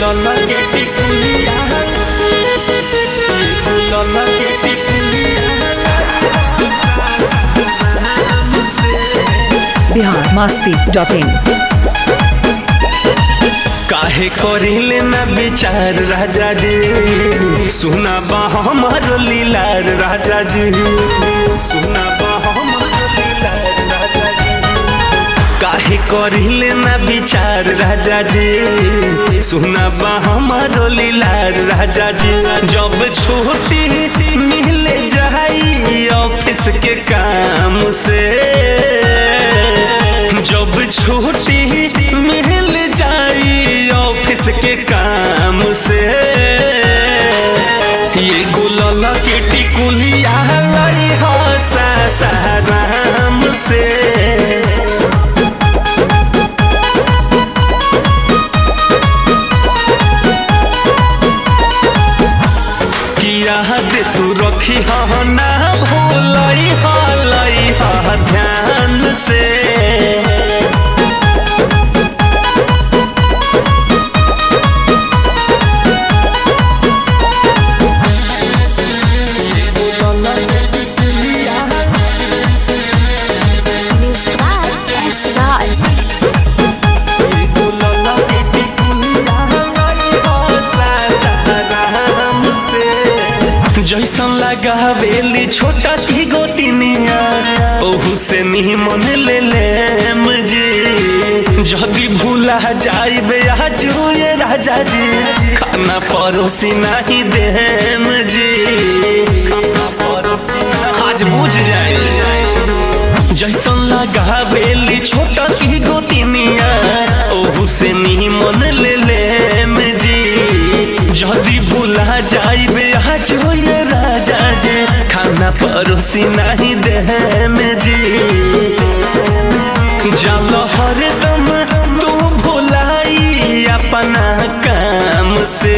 गुलाला के टिकुलिया गुलाला के टिकुलिया बिहार मस्ती डॉट इन काहे करिले ना विचार राजा जी सुना बा हमारो लीलार राजा जी सुना बा हमारो लीलार राजा जी काहे करिले ना विचार राजा जी सुना बा हमारो लीलार राजा जी जब छुट्टी मिले जाई ऑफिस के काम से जब छुट्टी मिल जाई ऑफिस के काम से ये गुलाला के टिकुलिया लाई हो सासाराम से किया दे तू रखी हो ना भूलई हो लई हो ध्यान से Music by S. Raj. जैसन लगा बेली छोटा की गोतिनिया ओहू से निमन ले ले मुझे जदी भूला जाइबे आज ये राजा जी खाना परोसी नहीं दे मुझे आज बुझ जाए जैसन लगा बेली छोटा की गोतिनिया ओहू से निमन ले ले मुझे जदी भूला जाइबे आज ये राजा जी खाना परोसी नहीं दे में जी जल हरदम तू भुलाई अपना काम से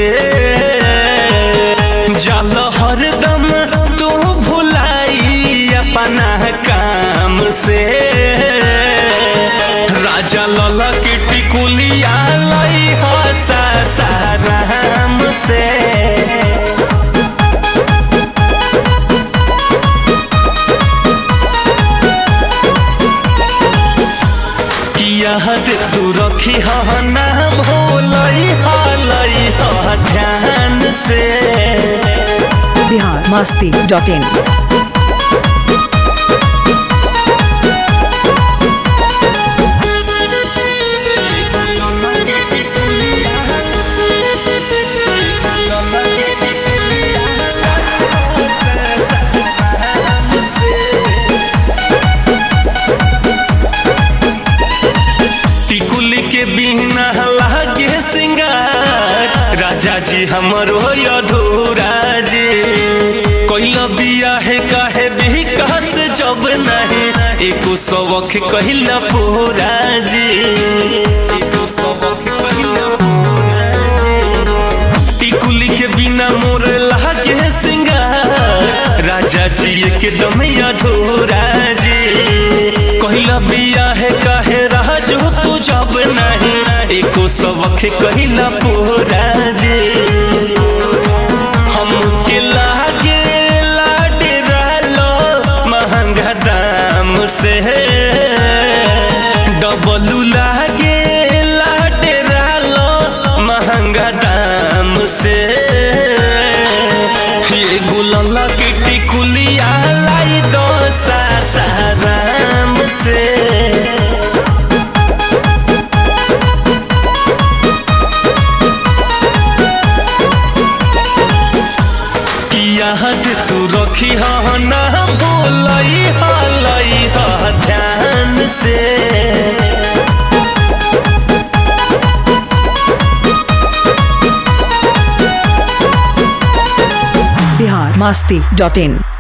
जल हरदम तू भुलाई अपना काम से राजा लला के टिकुलिया लाई हो सासाराम से किया हद तू रखी हो ना भूलई हलई हो ध्यान से बिहार मस्ती डॉट इन टिकुली के बिना लागे सिंगार राजा जी हमरो अधूरा जी कोइल बिया है काहे विकास जब नहीं एको सबक कहिला पूरा जी एको सबक कहिला पूरा जी। टिकुली के बिना मोर लागे सिंगार राजा जी एकदम अधूरा जी कहिला बिया है काहे राजू तू जब नहीं एको सबक कहिला पूरा जी हमके लागे लाडे रहलो महंगा दाम से डबलू लागे लाडे रहलो महंगा दाम से ये गुलाला के टिकुलिया लाई दो सासाराम से किया हद तू रखी हो ना भूलई हलई हो ध्यान से बिहार मस्ती डॉट इन